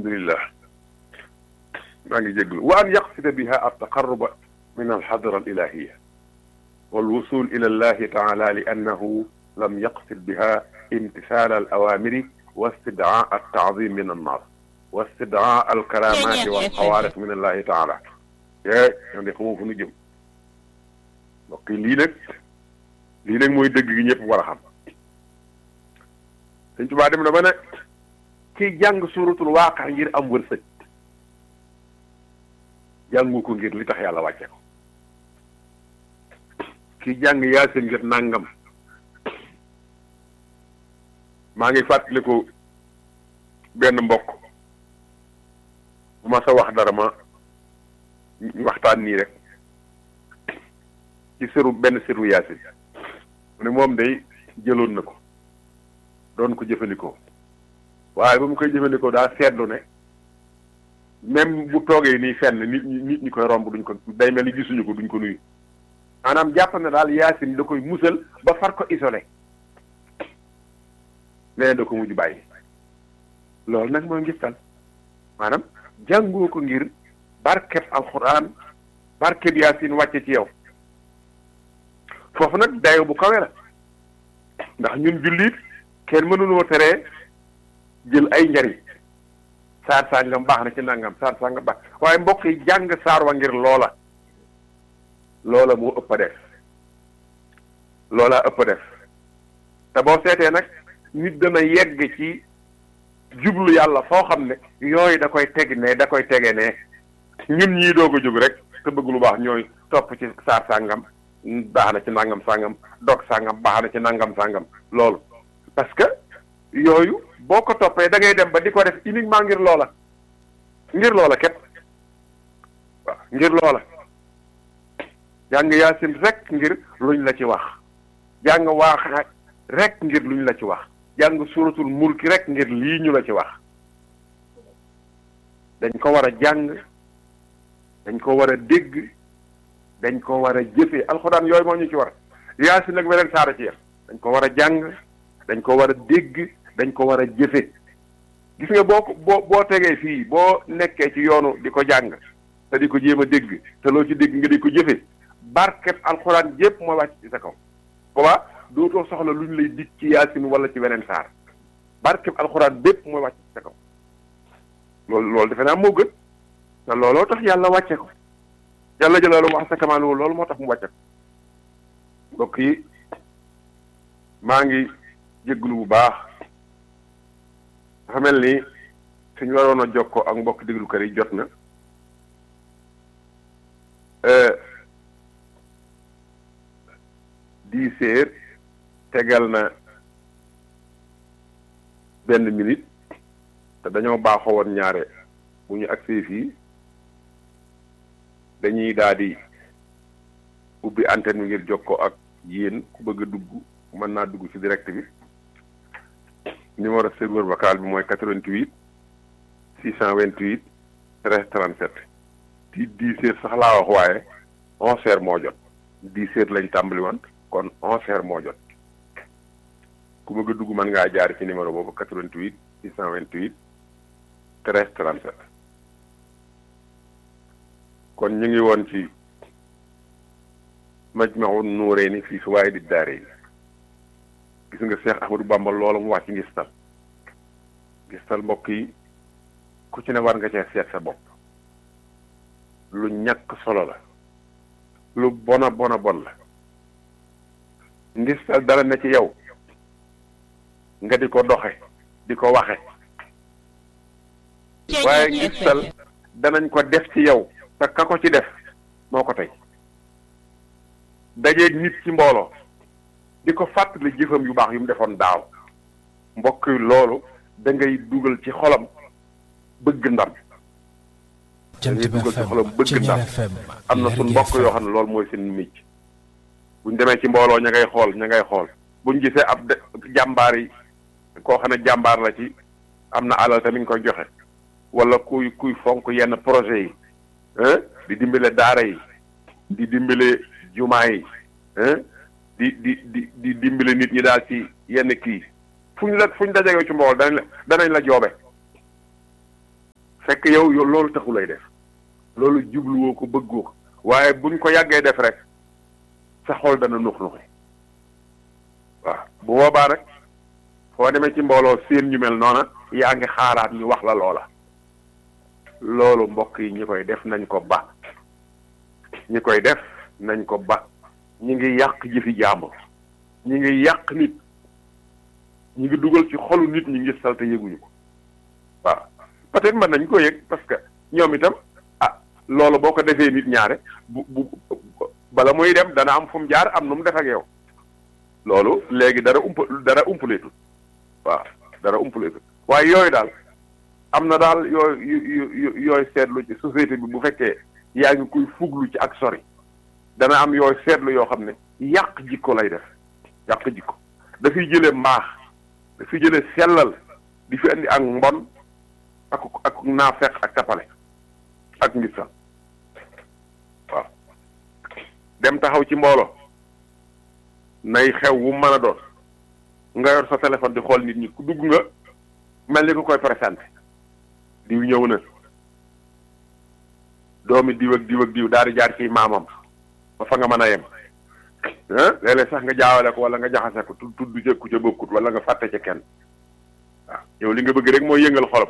alhamdulillah maa ngi jéglu wa an yaqsida biha altaqarruba min alxadra alilahiya walwusul ila allahi taala li annahu lam yaqsid biha imtisal alawamiri wa istidcaa altaadim min annas wa istidcaa alkaramati walxawaariq min allahi taala e ñoo de xamoo fu nu jëm mbokk yi lii nag lii nag mooy dëgg gi ñëpp war a xam Sëñ Tuubaa dem na ba ne kiy jàng suuratul waaqia ngir am wërsëg jàngu ko ngir li tax yàlla wàcce ko kiy jàng yaasin ngir nàngam maa ngi fàttaliku benn mbokk bu ma sa wax dara ma waxtaan nii rek ci sëru benn sëru yaasin mu ne moom day jëloon na ko doon ko jëfandikoo waaye ba mu koy jëfandikoo daa seetlu ne même bu toogee nii fenn nit ñi nit ñi koy romb duñ ko day mel ni gisuñu ko duñ ko nuyu maanaam jàpp na daal yaasin da koy musal ba far ko isolé nee da ko mujj bàyyi loolu nag mooy ngistal maanaam jàngoo ko ngir barkeb alxuraan barkeb yaasin wàcce ci yow foofu nag dayo bu kawe la ndax ñun jullit kenn mënuloo teree jël ay njariñ saar sàngam baax na ci nangam saar sàngam baax waaye mbokk yi jàng saar wa ngir loola loola moo ëpp a def loola ëpp a def te boo seetee nag nit dana yegg ci jublu yàlla foo xam ne yooyu da koy teg ne da koy tege ne ñun ñii doog a jóg rek te bëgg lu baax ñooy topp ci saar sàngam baax na ci nangam sàngam dog sàngam baax na ci nangam sàngam loolu parce que yooyu boo ko toppee da ngay dem ba di ko def uniquement ngir loola ngir loola képp waaw ngir loola jàng yaasin rek ngir luñ la ci wax jàng waax rek ngir luñ la ci wax jàng suratul mulki rek ngir lii ñu la ci wax dañ ko war a jàng dañ ko war a dégg dañ ko war a jëfee alxuraan yooyu moo ñu ci war yaasin nag weneen saara ci yam dañ ko war a jàng dañ ko war a dégg dañ ko war a jëfe gis nga boo ko boo boo tegee fii boo nekkee ci yoonu di ko jàng te di ko jéem a dégg te loo ci dégg nga di ko jëfe barkeb alxuraan jépp moo wàcc ci sa kaw boobaa dootoo soxla lu ñu lay dig ci yaasin wala ci weneen saar barkeb alxuraan bépp mooy wàcc ci sa kaw loolu loolu defe naa moo gën te looloo tax yàlla wàcce ko yàlla jëlaalu wax sa kamaan loolu moo tax mu wàcce ko mbokk yi maa ngi jégglu bu baax dafa mel ni suñu waroon a jokkoo ak mbokk déglukat yi jot na dix heures tegal na benn minute te dañoo baaxoo woon ñaare bu ñu agsee fii dañuy daal di ubbi antenne bi ngir jokkoo ak yéen ku bëgg a dugg mën naa dugg ci direct bi numéro serveur vocal bi mooy 88 628 13 37 ci 10 heures sax laa wax waaye 11 heures moo jot 10 heures lañ tàmbali woon kon 11 heures moo jot ku bëgg a dugg mën ngaa jaar ci numéro boobu 88 628 13 37 kon ñu ngi woon ci Majmahun Nurayni fii Fawaa'idi Daarayni gis nga Seex Ahmadu Bamba loola mu wàcc ngistal ngistal mbokk yi ku ci ne war nga cee seet sa bopp lu ñàkk solo la lu bona bona bon la ngistal dara ne ci yow nga di ko doxe di ko waxe waaye ngistal danañ ko def ci yow te ka ko ci def moo ko tey dajeeg nit ci mbooloo di ko fàttali jëfam yu baax yu mu defoon daaw mbokk yi loolu da ngay dugal ci xolam bëgg ndam da ngay dugal ci xolam bëgg ndam am na suñ mbokk yoo xam ne loolu mooy seen micc buñ demee ci mbooloo ña ngay xool ña ngay xool buñ gisee ab jàmbaar yi koo xam ne jàmbaar la ci am na alal tamit ñu koy joxe wala kuy kuy fonk yenn projet yi di dimbale daara yi di dimbale jumaa yi di di di di dimbale nit ñi daal ci yenn kii fu ñu la fu ñu dajegee ci mbool danañ la danañ la joobe fekk yow yow loolu taxu lay def loolu jubluwoo ko bëggoo ko waaye buñ ko yàggee def rek sa xol dana nux nuxi waaw bu boobaa rek foo demee ci mbooloo seen ñu mel noona yaa ngi xaaraat ñu wax la loola loolu mbokk yi ñi koy def nañ ko ba ñi koy def nañ ko ba ñi ngi yàq jëfi jàmbur ñi ngi yàq nit ñi ngi dugal ci xolu nit ñi ngi salte yëguñu ko waaw peut-être mën nañ ko yëg parce que ñoom itam ah loolu boo ko defee nit ñaare bu bu bala muy dem dana am fu mu jaar am nu mu def ak yow loolu léegi dara ump dara umpaleetul waaw dara umpaleetul waaye yooyu daal am na daal yooyu yooyu seetlu ci société bi bu fekkee yaa ngi koy fuglu ci ak sori dana am yooyu seetlu yoo xam ne yàq jikko lay def yàq jikko dafiy jële mbaax dafiy jële sellal di fi indi ak mbon ak ak naafeq ak tapale ak ngisal waaw dem taxaw ci mbooloo nay xew wu mën a doon nga yor sa téléphone di xool nit ñi ku dugg nga mel ni ku koy présenté diw ñëw na doomi diw ak diw ak diw daal di jaar ci maamam ba fa nga mën a yem ah léeg-léeg sax nga jaawale ko wala nga jaxase ko tudd tudd ca ku ca bokkut wala nga fàtte ca kenn waaw yow li nga bëgg rek mooy yëngal xolam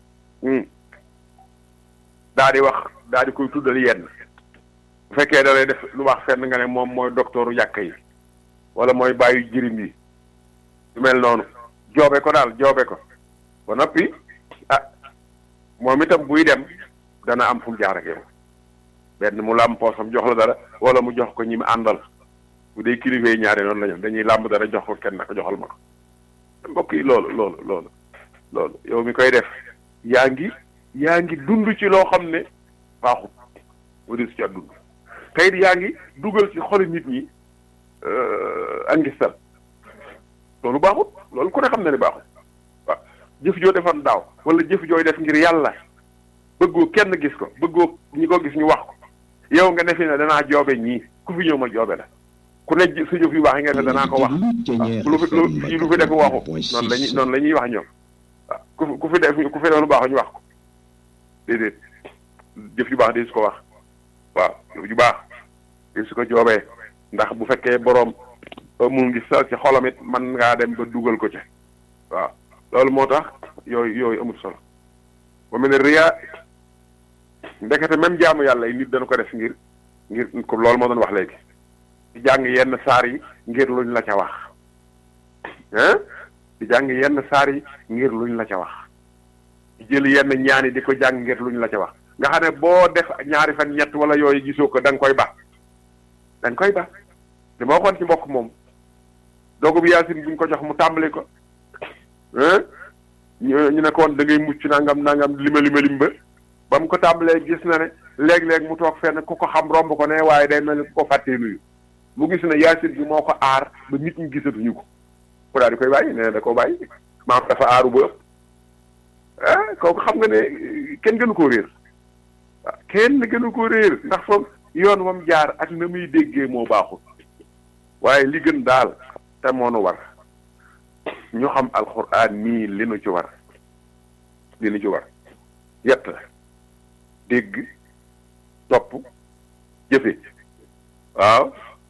daa di wax daa di koy tuddal yenn bu fekkee da lay def lu wax fenn nga ne moom mooy docteuru yàq yi wala mooy bàyyi jirim yi lu mel noonu joobe ko daal joobe ko ba noppi ah moom itam buy dem dana am fu mu jaar ak yow benn mu làmb poosam jox la dara wala mu jox ko ñi mu àndal bu dee kilifa yi ñaari noonu la ñu dañuy làmb dara jox ko kenn naka joxal ma ko mbokk yi loolu loolu loolu loolu yow mi koy def yaa ngi yaa ngi dund ci loo xam ne baaxut wari su ca dund tey yaa ngi dugal ci xolu nit ñi ak ngistal loolu baaxut loolu ku ne xam na ne baaxut waaw jëf joo defoon daaw wala jëf jooy def ngir yàlla bëggoo kenn gis ko bëggoo ñi ko gis ñu wax ko yow nga ne fi ne danaa joobe ñii ku fi ñëw ma joobe la ku ne sa jëf yu baax yi nga ne danaa ko wax lu fi lu fii lu fi def waxu noonu lañuy noonu la ñuy wax ñoom waaw ku ku fi def ku fi def lu baax ñu wax ko déedéet jëf yu baax di su ko wax waaw jëf ju baax di su ko joobee ndax bu fekkee boroom mu ngi sal ci xolam it man ngaa dem ba dugal ko ca waaw loolu moo tax yooyu yooyu amul solo ba mel ne riyaa ndekete même jaamu yàlla yi nit dana ko def ngir ngir ko loolu moo doon wax léegi di jàng yenn saar yi ngir luñ la ca wax hein di jàng yenn saar yi ngir luñ la ca wax di jël yenn ñaan yi di ko jàng ngir luñ la ca wax nga xam ne boo def ñaari fan ñett wala yooyu gisoo ko da nga koy ba da nga koy ba li ma waxoon ci mbokk moom doogu bi yaasin buñ ko jox mu tàmbali ko ñu ñu ne ko woon da ngay mucc nangam nangam lima lima lim ba ba mu ko tàmbalee gis na ne léeg-léeg mu toog fenn ku ko xam romb ko ne waaye day mel ni ku ko fàttee nuyu mu gis ne yaasin bi moo ko aar ba nit ñi gisatuñu ko ku daal di koy bàyyi nee na da koo bàyyi maam dafa aaru ba ëpp ah kooku xam nga ne kenn gënu koo réer waaw kenn gënu koo réer ndax foofu yoon wam jaar ak na muy déggee moo baaxul waaye li gën daal te moonu war ñu xam alxuraan nii li nu ci war li nu ci war yett la dégg topp jëfe waaw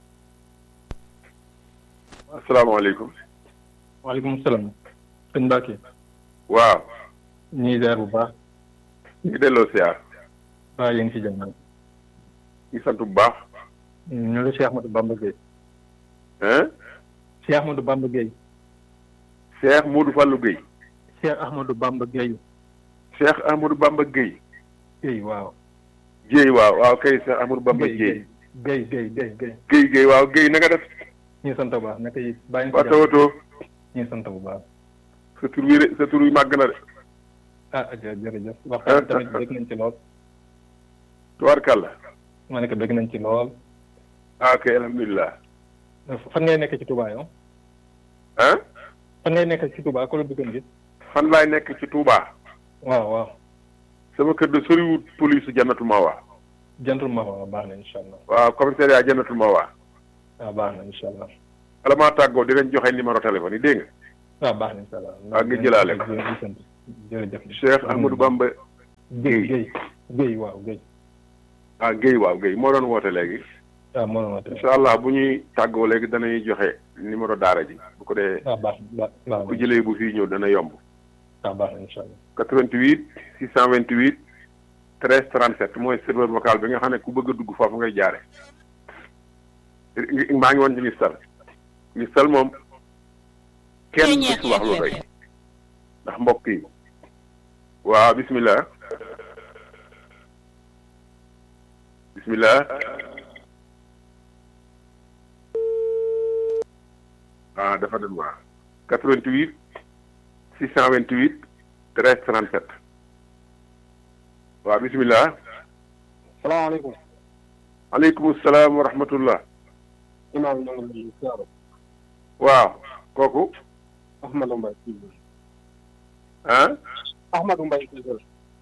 asalaamaaleykum waaleykum salaam sëñ Mbacke waaw ñuy ziar bu baax ñu delloo siyaar waaw yéen ci jàmm ñu sant bu baax ñu la Cheikh Ahmadou Bamba Gueye hein Cheikh Ahmadou Bamba Gueye Cheikh Modou Fallou Gueye Cheikh Ahmadou Bamba Gueye Cheikh Amadou Bamba Gueye Gueye waaw Gueye waaw waaw kay Cheikh Amadou Bamba Gueye Gueye Gueye Gueye Gueye Gueye Gueye waaw Gueye na nga def ñu sant bu baax naka yi bàyyi waa tawatoo ñu sant bu baax sa tur wi sa tur wi màgg na de ah jërëjëf waxtaan tamit bëgg nañ ci lool tubaarkàlla ma ne ko bëgg nañ ci lool ah ok alhamdulilah fan ngay nekk ci Touba yow ah fan ngay nekk ci Touba ko la bëggoon gis fan laay nekk ci Touba waaw waaw sama kër de soriwut police jannatul mawa jantul ma waaw baax na incha allah waaw commissariat jannatul mawa waaw baax na incha allah bala maa tàggoo dinañ joxe numéro téléphone yi dégg nga waaw baax na incha allah waaw nga jëlaale ko jërëjëf Cheikh Ahmadou Bamba Guèye Guèye Guèye waaw Guèye. ah Guèye waaw Guèye moo doon woote léegi. waaw moo doon woote. incha allah bu ñuy tàggoo léegi danañuy joxe numéro daara ji bu ko dee. waaw baax baax baax bu jëlee bu fii ñëw dana yomb. waaw baax na incha allah. 88 628 13 37 mooy serveur vocal bi nga xam ne ku bëgg a dugg foofu ngay jaare maa ngi woon ci ngistal ngistal moom kenn du ci wax lu doy ndax mbokk yi waaw bismillah bismillah ah dafa dem waa 88 628 13 37 waaw bismillah salaamaaleykum. aleykum salaam wa rahmatullah imaam ñu ngi lay ziar. waaw kooku Ahmadou Mbaye Cissé. ah Ahmadou Mbaye Cissé.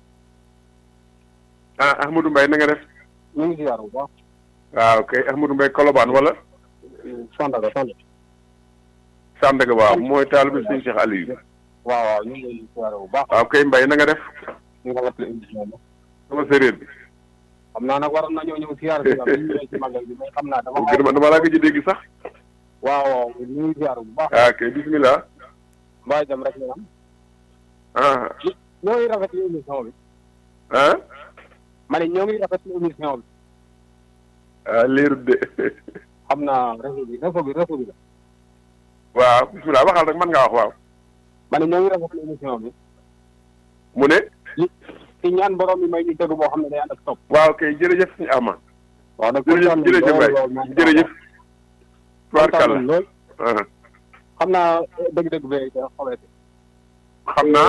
ah Ahmadou Mbaye na nga def ñu ngi ziar bu baax. waaw kay Ahmadou Mbaye Kolobaan wala Sandaga Sandaga. Sandaga waaw mooy taalibe sëñ Cheikh Aliou waaw waaw ñu ngi lay ziar bu baax. waaw kay Mbaye na nga def ñu ngi rafetlu émission bi. sama séeréer bi xam naa nag waroon nañoo ñëw ziar si la ñu ñëwee ci magal bi mais xam naa dama. dama dama laa gëj a dégg sax waaw waaw ñu ngi ziar bu baax. ah kay bismillah mbaa jam rek ñu am. ah ñoo ngi rafetlu émission bi. ah ma ne ñoo ngi rafetlu émission bi. ah leerut de xam naa réseau bi réseau bi réseau bi la. waaw bismillah waxal rek mën ngaa wax waaw ma ne ñoo ngi rafetlu émission bi. mu ne ci ñaan borom mi may ñu dégg boo xam ne day ànd ak topp. waaw kay jërëjëf suñu ama waaw nag jërëjëf jërëjëf Mbaye jërëjëf tubaarkàlla lool ah xam naa dëgg-dëgg bee da xawete xam naa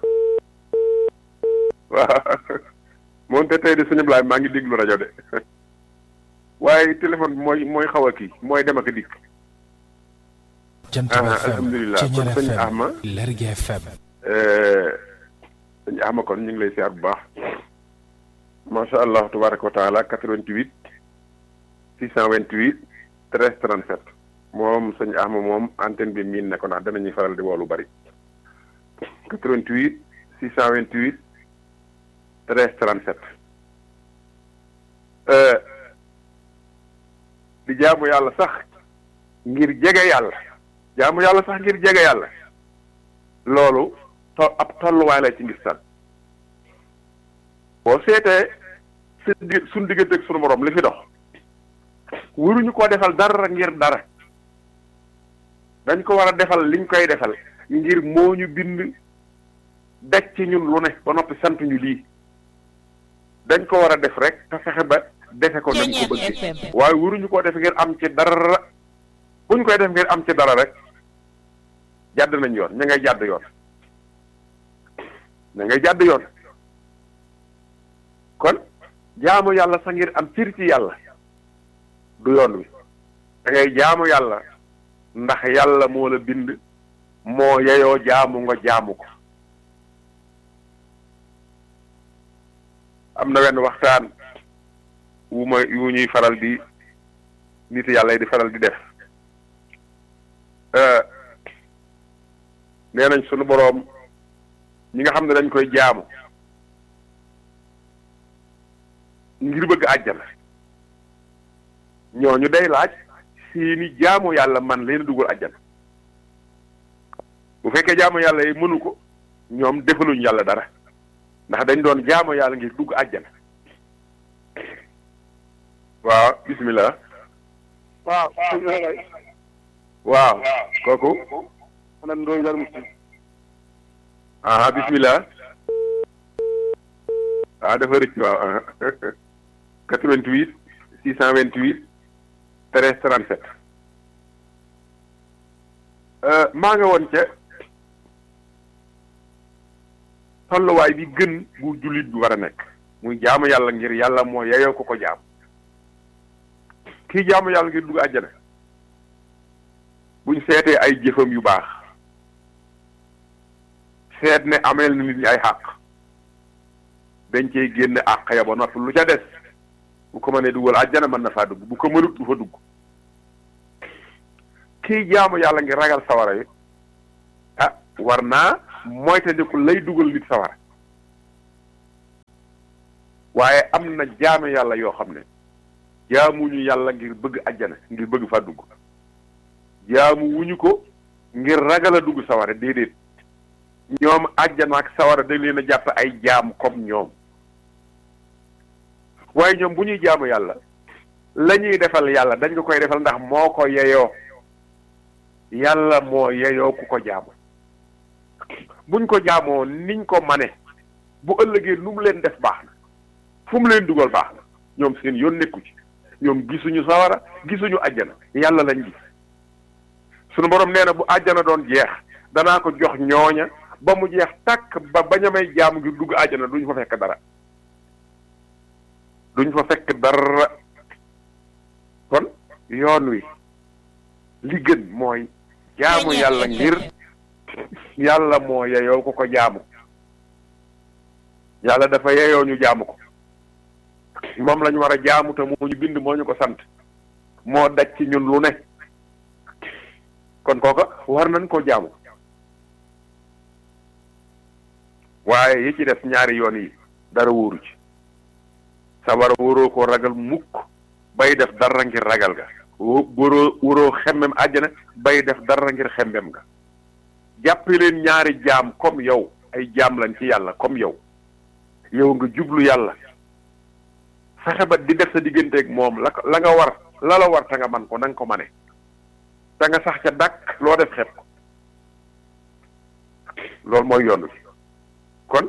waaw moom te tey de suñu blaay maa ngi déglu rajo de waaye téléphone bi mooy mooy xaw a kii mooy dem ak a dikk Jant ah bi FM alhamdulilah kon Ceñeer sëñ FM Ahma Lergui FM sëñ Ahma kon ñu ngi lay siyaar bu baax macha allah tabaraka wa taala 88 628 13 37 moom sëñ Ahma moom antenne bi miin na ko ndax danañuy faral di woo lu bari 88 628 13 37 euh, di jaamu yàlla sax ngir jege yàlla jaamu yàlla sax ngir jege yàlla loolu to ab tolluwaay la ci ngistal boo seetee su di suñ diggante ak sunu morom li fi dox waruñu ko defal dara ngir dara dañ ko war a defal liñ koy defal ngir moo ñu bind daj ci ñun lu ne ba noppi sant ñu lii dañ ko war a def rek te fexe ba defe ko nañ ko bëgg waaye waruñu koo def ngir am ci dara bu ñu koy def ngir am ci dara rek jàdd nañ yoon ña ngay jàdd yoon ña ngay jàdd yoon kon jaamu yàlla sa ngir am cër ci yàlla du yoon wi da ngay jaamu yàlla ndax yàlla moo la bind moo yeyoo jaamu nga jaamu ko am na wenn waxtaan wu ma wu ñuy faral di nit yàlla yi di faral di def nee nañ sunu boroom ñi nga xam ne dañ koy jaamu ngir bëgg àjjana ñooñu day laaj seeni jaamu yàlla man leen dugal àjjana bu fekkee jaamu yàlla yi mënu ko ñoom defaluñ yàlla dara ndax dañ doon jaamu yàlla ngir dugg àjjana waaw bismillah waaw waaw kooku xanaa ndooy dal mu aha bismillah ah dafa rëcc waaw aha 88 628 13 37 maa nga woon ca tolluwaay bi gën bu jullit bi war a nekk muy jaamu yàlla ngir yàlla moo yeyoo ko ko jaam kii jaamu yàlla ngir dugg àjjana buñ seetee ay jëfam yu baax seet ne ameel na nit ñi ay xàq dañ cey génne àq ya ba noppi lu ca des bu ko mënee dugal àjjana mën na faa dugg bu ko mënut du fa dugg kii jaamu yàlla ngir ragal sawara yi ah war naa moytandiku lay dugal nit sawara waaye am na jaame yàlla yoo xam ne jaamuñu yàlla ngir bëgg ajjana ngir bëgg faa dugg jaamu wuñu ko ngir ragal a dugg sawara déedéet ñoom ajjana ak sawara dañ leen a jàpp ay jaam comme ñoom waaye ñoom bu ñuy jaamu yàlla la ñuy defal yàlla dañ ko koy defal ndax moo ko yeyoo yàlla moo yeyoo ku ko jaamu buñ ko jaamoo niñ ko mane bu ëllëgee nu mu leen def baax na fu mu leen dugal baax na ñoom seen yoon nekku ci ñoom gisuñu sawara gisuñu àjjana yàlla lañ gis sunu borom nee na bu àjjana doon jeex danaa ko jox ñooña ba mu jeex tàkk ba bañ a may jaamu ngir dugg àjjana duñ fa fekk dara duñ fa fekk dara kon yoon wi li gën mooy jaamu yàlla ngir yàlla moo yeyoo ko ko jaamu yàlla dafa yeyoo ñu jaamu ko moom lañu war a jaamu te moo ñu bind moo ñu ko sant moo daj ci ñun lu ne kon kooka war nañ koo jaamu waaye yi ci def ñaari yoon yi dara wóoru ci sa war a wóoroo koo ragal mukk bay def dara ngir ragal ga wóoroo wóoroo xemmem àjjana bay def dara ngir xemmem ga jàppe leen ñaari jaam comme yow ay jaam lañ ci yàlla comme yow yow nga jublu yàlla fexe ba di def sa digganteeg moom la la nga war la la war te nga man ko na nga ko mane te nga sax ca dàkk loo def xeeb ko loolu mooy yoon wi kon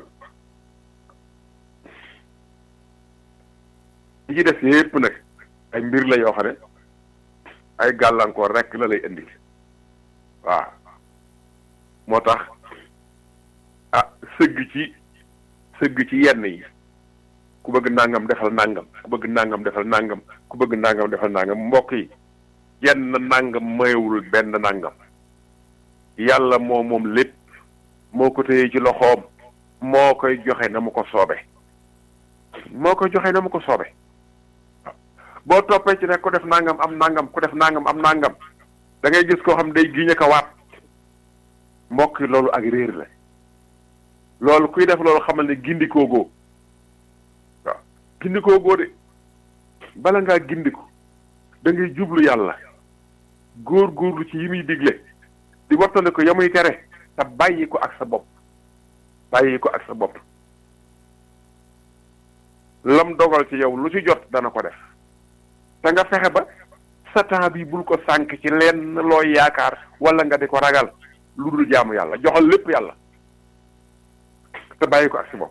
li ci def yépp nag ay mbir la yoo xam ne ay gàllankoor rekk la lay indi waaw moo tax ah sëgg ci sëgg ci yenn yi ku bëgg nangam defal nangam ku bëgg nangam defal nangam ku bëgg nangam defal nangam mbokk yi yenn nangam mayewul benn nangam yàlla moo moom lépp moo ko téye ci loxoom moo koy joxe na mu ko soobe moo koy joxe na mu ko soobe boo toppee ci ne ku def nangam am nangam ku def nangam am nangam da ngay gis koo xam day giñe ko waat mbokk yi loolu ak réer la loolu kuy def loolu xamal ne gindikoo goo waaw gindikoo goo de bala ngaa gindiku da ngay jublu yàlla góor góorlu ci yi muy digle di wattane ko ya muy tere te bàyyi ko ak sa bopp bàyyi ko ak sa bopp lam dogal ci yow lu ci jot dana ko def te nga fexe ba sa temps bi bul ko sànk ci lenn looy yaakaar wala nga di ko ragal lu dul jaamu yàlla joxal lépp yàlla te bàyyi ko ak sa bopp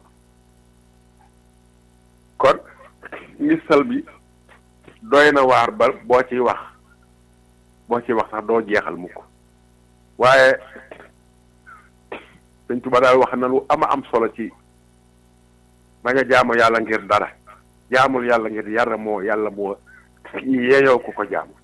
kon misal bi doy na waar ba boo ciy wax boo ciy wax sax doo jeexal mukk waaye Sëñ Tuba daal wax na lu ama am solo ci ba nga jaamu yàlla ngir dara jaamul yàlla ngir yàlla moo yàlla moo yeeyoo ku ko jaamu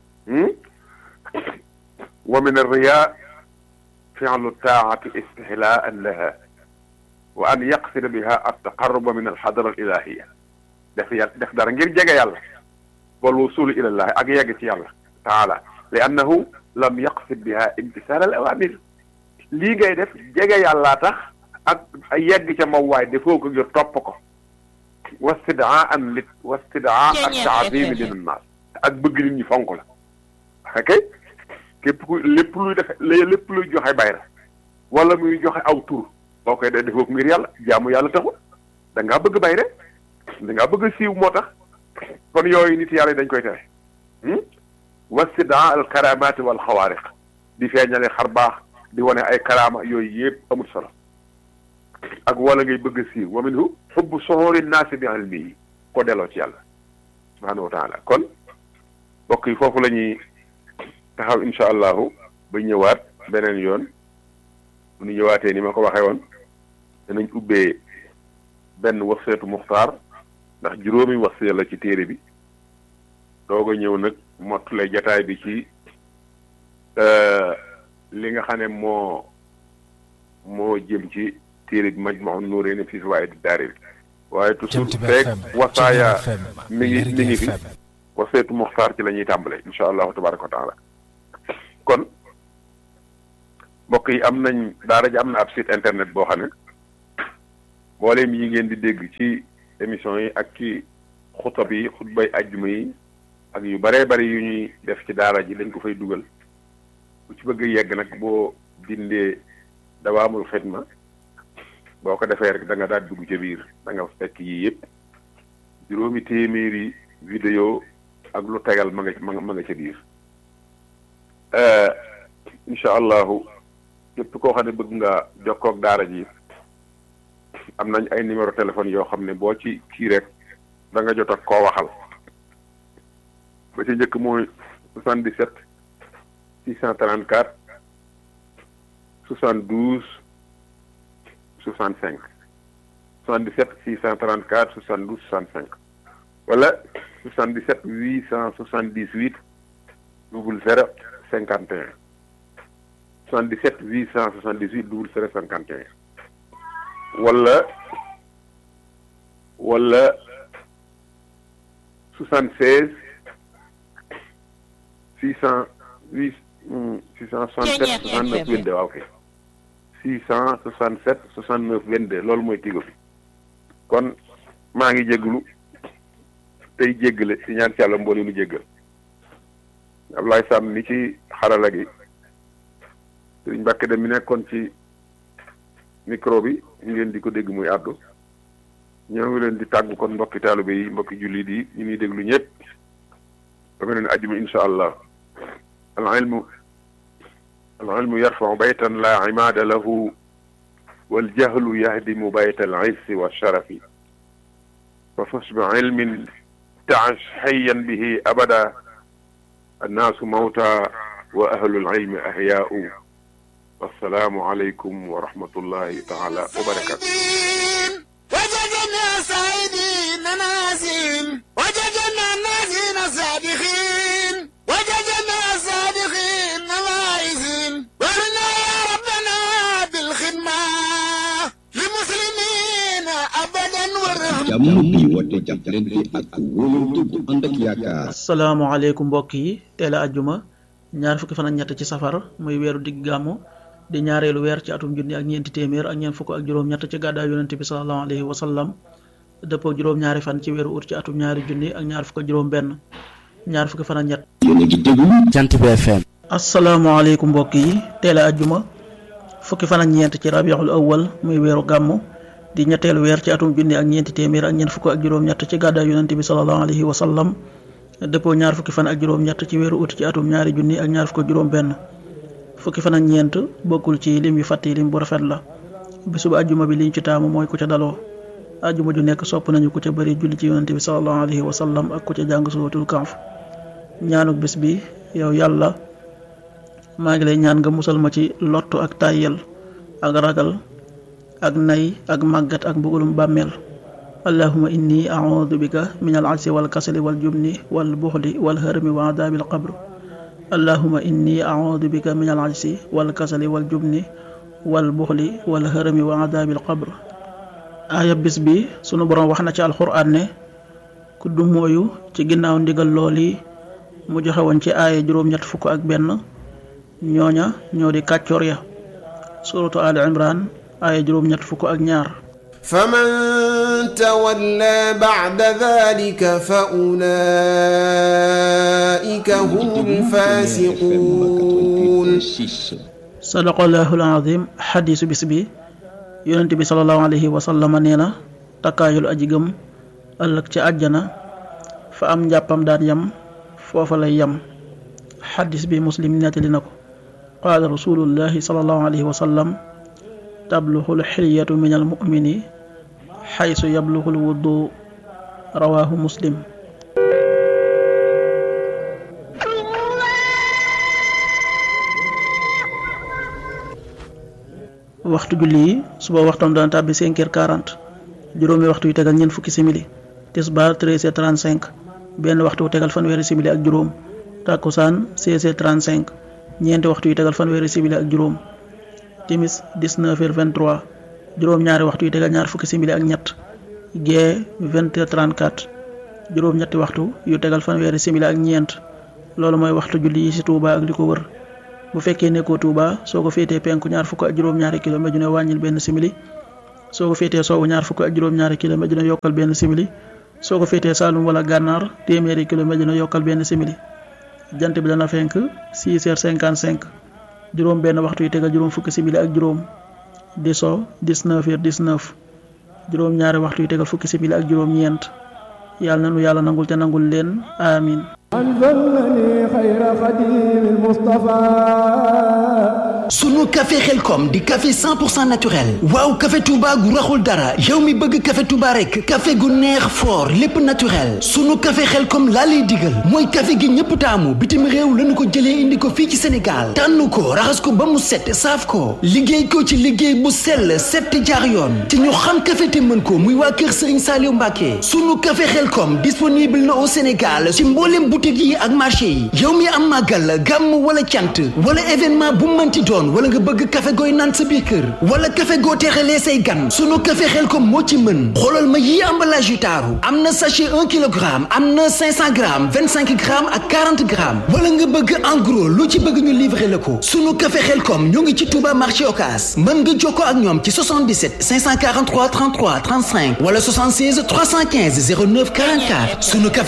wa min arriya fi'lu taa'ati istihlaan laha wa an yaqsida biha at-taqarruba min al-hadara al-ilahiyya def yàlla def dara ngir jege yàlla wal wusulu ila llahi ak yegg ci yàlla taala li annahu lam yaqsid biha imtisal al awamir lii ngay def jege yàllaa tax ak yegg ca moom waay defoo ko ngir topp ko wastidaan lit wastidaa ak taazimi lin naas ak bëgg nit ñi fonk la ok képp ku lépp luy def lépp luy joxe bayra wala muy joxe aw tur boo koy def defoo ko ngir yàlla jaamu yàlla taxul da ngaa bëgg bayre da ngaa bëgg siiw moo tax kon yooyu nit yàlla yi dañ koy tere wastidaa al karamaati wal xawaariq di feeñale xar baax di wane ay karaama yooyu yëpp amul solo ak wala ngay bëgg siiw wa minhu xubbu soxoori naasi bi ilmihi ko delloo ci yàlla subhanahu wa taala kon mbokk yi foofu la ñuy taxaw insha allahu ba ñëwaat beneen yoon bu ñu ñëwaatee ni ma ko waxee woon danañ ubbee benn waseetu muxtaar ndax juróomi wasee la ci téere bi doog a ñëw nag mottule jataay bi ci li nga xam ne moo moo jëm ci téere bi Majmahun Nurayni fi fawaa'idi daarayni waaye toujours feek wasaaya mi ngi mi ngi fi waseetu muxtaar ci la ñuy tàmbale insha allahu tabaraka wa taala kon mbokk yi am nañ daara ji am na ab site internet boo xam ne mboolem yi ngeen di dégg ci émission yi ak ci xutab yi xutbay ajjuma yi ak yu baree bari yu ñuy def ci daara ji dañ ko fay dugal ku ci bëgg yegg nag boo dindee dawaamul xidma boo ko defee rek da nga daal dugg ca biir da nga fekk yii yëpp juróomi téeméeri vidéo ak lu tegal ma nga ma nga ma nga ca biir incha allahu képp koo xam ne bëgg nga jokkoo ak daara ji am nañ ay numéro téléphone yoo xam ne boo ci kii rek da nga jot ak koo waxal ba ci njëkk mooy 77 634 72 65 77 634 72 65 wala 77 878 double zéro cinquante et un 77 878 double zéro cinquante et un wala wala 76 608 667 69 22 waaw kay 667 69 22 loolu mooy tigo bi kon maa ngi jégalu tey jéggale ci ñaan ci yàlla mboole nu jéggal Ablaye Sam mi ci xarala gi Sëriñ Mbàkke dem mi nekkoon ci micro bi ngeen di ko dégg muy àddu ñoo ngi leen di tàggu kon mbokki taalibe yi mbokki jullit yi ñu ngi déglu ñëpp ba nga leen ajjuma insha allah al ilmu al ilmu yarfau baytan la imaada lahu wal jahlu yahdimu bayta al izzi wa sharafi fa fas bi ilmin taash hayyan bihi abada annaasu mawta wa ahlul ilmi ahyaau wassalaamu aleykum wa rahmatullahi taala wa barakatu وجدنا سعيدين ناسين وجدنا ناسين صادقين وجدنا صادقين واعزين ورنا يا ربنا بالخدمة للمسلمين أبدا والرحمة jàmm bi woote jàppalante ak wóolante bu ànd ak yaakaar asalaamaaleykum mbokk yi teel a ajjuma ñaar fukki fan ak ñett ci safar muy weeru digg gàmmu di ñaareelu weer ci atum junni ak ñeenti téeméer ak ñeent fukk ak juróom-ñett ci gàddaay yonente bi sallallahu alayhi wa sallam dëppoo juróom-ñaari fan ci weeru ut ci atum ñaari junni ak ñaar fukk ak juróom-benn ñaar fukki fan ak ñett. yéen a ngi déglu jant bi FM asalaamaaleykum mbokk yi teel a ajjuma fukki fan ak ñeent ci rabiul awwal muy weeru gàmmu di ñetteelu weer ci atum junni ak ñeenti téeméer ak ñeent fukk ak juróom-ñett ci gàddaay yonente bi sallallahu alayhi wa sallam dëppoo ñaar fukki fan ak juróom-ñett ci weeru ut ci atum ñaari junni ak ñaar fukk ak juróom-benn fukki fan ak ñeent bokkul ci lim yu fàtte lim bu rafet la bisub ajjuma bi liñ ci taamu mooy ku ca daloo ajjuma ju nekk sopp nañu ku ca bëri julli ci yonente bi sallallahu alayhi wa sallam ak ku ca jàng suratul kahf ñaanuk bis bi yow yàlla maa ngi lay ñaan nga musal ma ci lottu ak tàyyel ak ragal ak nay ak màggat ak mbugulum bàmmeel allahuma inni audu bika min al ajsi wal kasali wal jubni wal buxli wal hërmi wa adabil qabr allahuma inni audu bika min al ajsi wal kasali wal jubni wal buxli wal hërmi wa adabil qabr aaya bis bi sunu boroom wax na ci alxuraan ne ku du mooyu ci ginnaaw ndigal looli mu joxe woon ci aaya juróom-ñett fukk ak benn ñooña ñoo di kàccoor ya suratu ali imran aaya juróom-ñett fukk ak ñaar فمن تولى بعد ذلك فأولئك هم الفاسقون sadaqallahu alazim xadiisu bis bi yonent bi salallahu alayhi wa sallama nee na takkaayul aji gëm ëllëg ca àjjana fa am njàppam daan yam foofa lay yam xadis bi muslim nettali na ko qaala rasulullahi salallahu alayhi wa sallam tabluxul xilyatu min almumini xaysu yabluxul wuddu rawaahu muslim waxtu julli yi suba waxtam dana tàbbi 5 heures 40 juróomi waxtu yu tegal ñeent fukki simili tisbaar 13 heures 35 benn waxtu wu tegal fanweeri simili ak juróom takkusaan 16 heures 35 ñeenti waxtu yu tegal fanweeri simili ak juróom timis 19 heures 23 juróom-ñaari waxtu yu tegal ñaar fukki simili ak ñett gee 20 heures 34 juróom-ñetti waxtu yu tegal fanweeri simili ak ñeent loolu mooy waxtu julli yi ci Touba ak li ko wër bu fekkee nekkoo Touba soo ko féetee penku ñaar fukk ak juróom-ñaari kilomètre ju ne wàññil benn simili soo ko féetee soowu ñaar fukk ak juróom-ñaari kilomètre dina yokkal benn simili soo ko féetee Saalum wala gànnaar téeméeri kilomètre dina yokkal benn simili jant bi dana fenk 6 heures 55 juróom benn waxtu yu tegal juróom fukki simili ak juróom di so 19 heures 19 juróom ñaari waxtu yu tegal fukki simili ak juróom ñeent yàlla na nu yàlla nangul te nangul leen amin sunu café xelkom di café 100% naturel waaw café Touba gu raxul dara yow mi bëgg café Touba rek café gu neex fort lépp naturel sunu café xelkom laa lay digal mooy café gi ñëpp taamu bitim réew lañu ko jëlee indi ko fii ci Sénégal tànn ko raxas ko ba mu set saaf ko liggéey ko ci liggéey bu sell set jaar yoon te ñu xam café te mën ko muy waa kër Serigne Saliou Mbacké sunu café xelkom disponible na au Sénégal ci mboolem boutique yi ak marché yi yow mi am màggal gàmm wala cant wala événement bu mënti doon wala nga bëgg café gooy naan sa biir kër wala café goo teexalee say gan sunu café Xelkom moo ci mën xoolal ma yii emballage yu taaru am na sachet 1 kilogramme am na 500 grammes 25 grammes ak 40 grammes wala nga bëgg en gros lu ci bëgg ñu livrer la ko sunu café Xelkom ñoo ngi ci Touba marché Ocass mën nga jokkoo ak ñoom ci 77 543 33 35 wala 76 315 09 44 sunu café